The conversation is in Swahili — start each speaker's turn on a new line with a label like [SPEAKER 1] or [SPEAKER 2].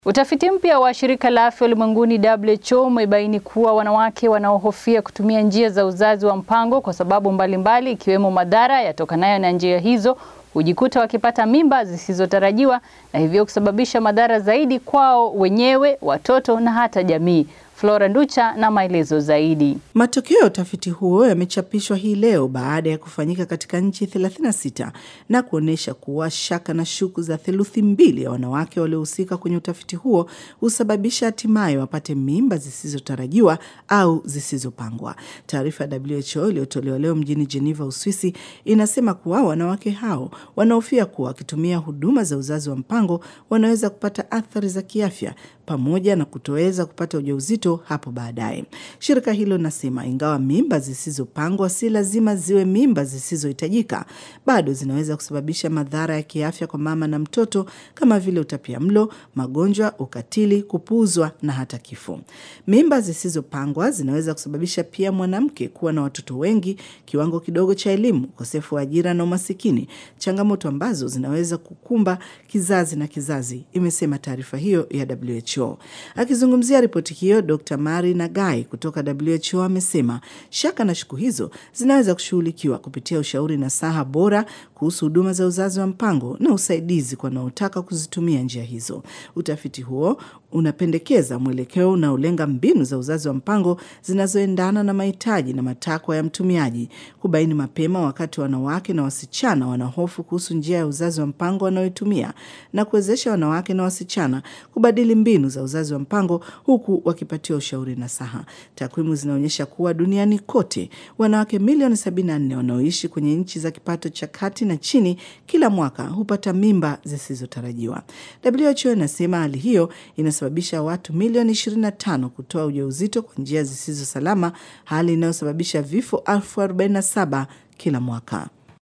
[SPEAKER 1] Utafiti mpya wa shirika la afya ulimwenguni WHO umebaini kuwa wanawake wanaohofia kutumia njia za uzazi wa mpango kwa sababu mbalimbali ikiwemo madhara yatokanayo na njia hizo hujikuta wakipata mimba zisizotarajiwa na hivyo kusababisha madhara zaidi kwao wenyewe, watoto na hata jamii. Flora Nducha na maelezo zaidi.
[SPEAKER 2] Matokeo ya utafiti huo yamechapishwa hii leo baada ya kufanyika katika nchi 36 na kuonyesha kuwa shaka na shuku za theluthi mbili ya wanawake waliohusika kwenye utafiti huo husababisha hatimaye wapate mimba zisizotarajiwa au zisizopangwa. Taarifa ya WHO iliyotolewa leo mjini Geneva, Uswisi, inasema kuwa wanawake hao wanahofia kuwa wakitumia huduma za uzazi wa mpango wanaweza kupata athari za kiafya pamoja na kutoweza kupata ujauzito hapo baadaye. Shirika hilo linasema ingawa mimba zisizopangwa si lazima ziwe mimba zisizohitajika, bado zinaweza kusababisha madhara ya kiafya kwa mama na mtoto kama vile utapiamlo, magonjwa, ukatili, kupuuzwa na hata kifo. Mimba zisizopangwa zinaweza kusababisha pia mwanamke kuwa na watoto wengi, kiwango kidogo cha elimu, ukosefu wa ajira na umasikini, changamoto ambazo zinaweza kukumba kizazi na kizazi, imesema taarifa hiyo ya WHO. Akizungumzia ripoti hiyo, Dr. Mari Nagai kutoka WHO amesema shaka na shuku hizo zinaweza kushughulikiwa kupitia ushauri na saha bora kuhusu huduma za uzazi wa mpango na usaidizi kwa wanaotaka kuzitumia njia hizo. Utafiti huo unapendekeza mwelekeo unaolenga mbinu za uzazi wa mpango zinazoendana na mahitaji na matakwa ya mtumiaji, kubaini mapema wakati wanawake na wasichana wanahofu kuhusu njia ya uzazi wa mpango wanayoitumia na kuwezesha wanawake na wasichana kubadili mbinu za uzazi wa mpango huku wakipatiwa ushauri na saha. Takwimu zinaonyesha kuwa duniani kote wanawake milioni 74 wanaoishi kwenye nchi za kipato cha kati na chini kila mwaka hupata mimba zisizotarajiwa. WHO inasema hali hiyo inasababisha watu milioni 25 kutoa ujauzito kwa njia zisizo salama, hali inayosababisha vifo elfu 47 kila mwaka.